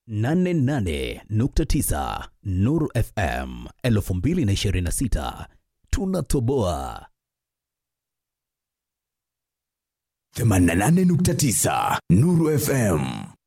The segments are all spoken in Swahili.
88.9 Nuru FM 2026 tunatoboa 88.9 Nuru FM.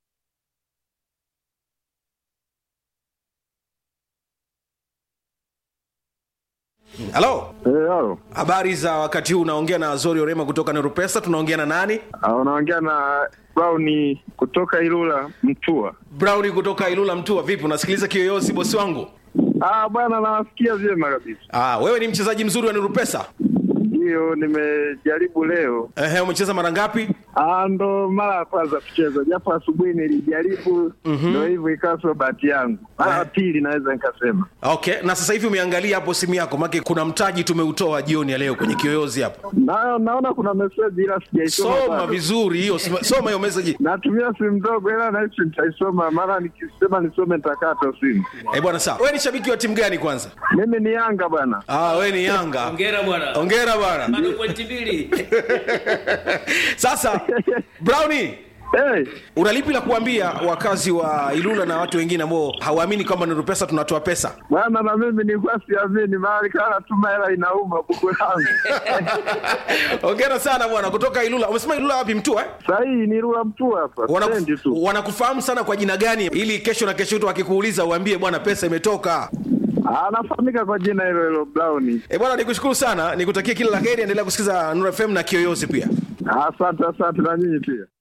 halo Eh, halo. habari za wakati huu unaongea na azori orema kutoka nerupesa tunaongea na nani Ah, unaongea na Brown kutoka Ilula Mtua. browni kutoka ilula mtua vipi unasikiliza kiyoyozi bosi wangu Ah, bwana nawasikia vyema kabisa. ah, wewe ni mchezaji mzuri wa nerupesa Ndio nimejaribu leo. Ehe, umecheza mara ngapi Ah, ndo mara ya kwanza kucheza, japo asubuhi nilijaribu, ndo hivyo ikawa sio bahati yangu. Mara ya pili naweza nikasema. okay na sasa hivi umeangalia hapo simu yako make kuna mtaji tumeutoa jioni ya leo kwenye kiyoyozi hapo Na, naona kuna meseji ila sijaisoma. soma bado. vizuri hiyo soma- soma hiyo message Natumia simu ndogo ila nahisi nitaisoma, mara nikisema nisome nitakata simu. eh bwana sawa wewe ni shabiki wa timu gani kwanza Mimi ni Yanga bwana. ah, wewe ni yanga Hongera bwana. ongera bwana Bado pointi mbili. sasa browni Hey, una lipi la kuambia wakazi wa ilula na watu wengine ambao hawaamini kwamba nuru pesa tunatoa pesa bwana na mimi nilikuwa siamini, mara ikawa natuma hela inauma buku langu. ongera sana bwana kutoka ilula umesema ilula wapi mtua eh? Sahii ni Rula Mtua hapa, Wanaku- stendi tu. wanakufahamu sana kwa jina gani ili kesho na kesho tu akikuuliza uambie bwana pesa imetoka Anafahamika kwa jina hilo hilo Brown. e bwana nikushukuru sana nikutakia kila la heri endelea kusikiza nuru fm na kiyoyozi pia Asante, asante na nyinyi pia.